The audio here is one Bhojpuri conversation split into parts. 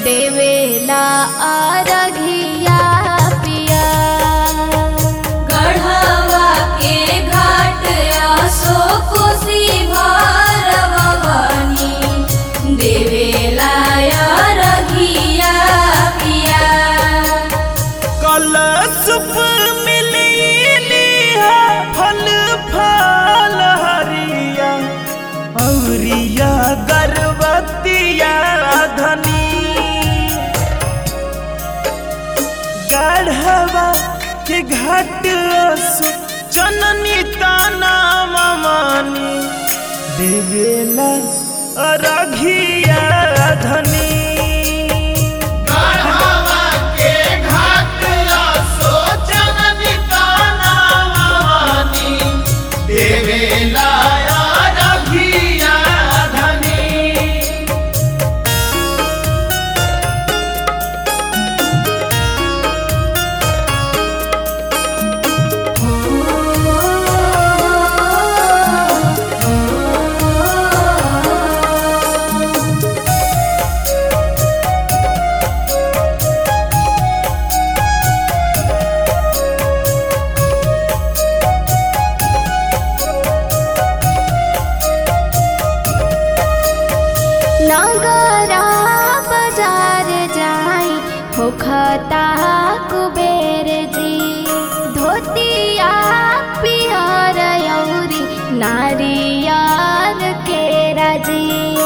देवेला अरघिया पिया गढ़वा के घाट आसो कोसी भरवनी देवेला रघिया पिया कलशप मिली फल फल हरिया औरिया गर्भवतिया धनी गढ़वा के घाट असु जननी ताना मानी देवेला अरघिया धनी नगरा बाजार जाई होखता कुबेर जी धोतिया पियर यौरी नारियर के राजी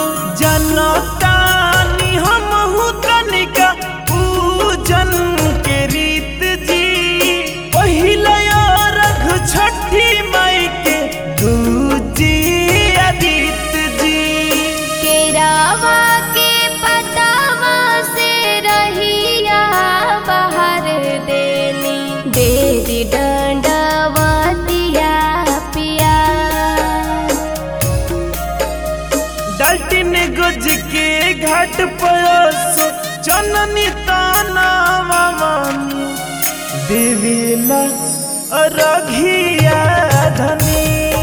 जनतानी हमहु तनिका पूजन के रीत जी पहिला रघ छठी माई के दूजी अदित जी केरावा के पतावा से रहिया बाहर देली बेरी डंडवतिया पिया डल्टिन गुज के घाट पयसो जननी ताना मानी देवीला अरघिया धनी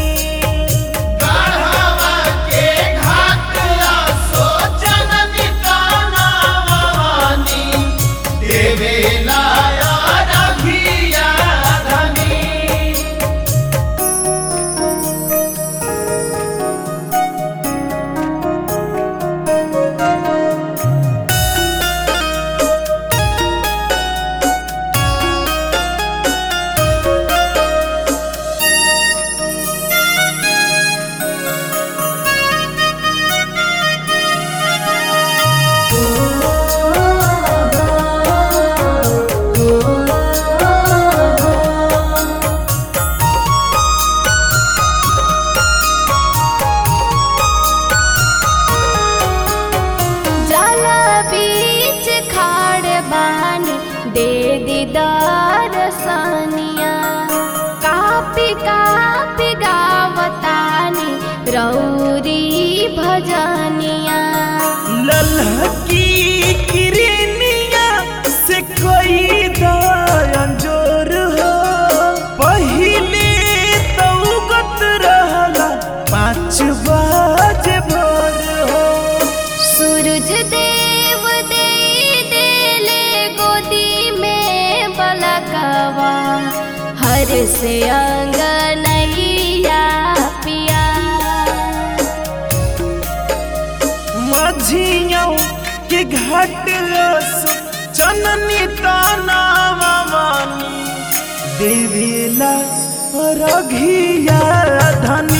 जल बीच खाड़ बानी दे दीदार सनिया कापी कापी गावतानी रौरी भजनिया ललहकी किरनिया से कोई दंजोर हो पहिले तौगत रहला पाँच बजे भोर हो सूरज देव दे देले गोदी में बलकवा हर से अंगनैया पिया माझियों के घाट रस जननी ताना मानी देवीला रघिया धनी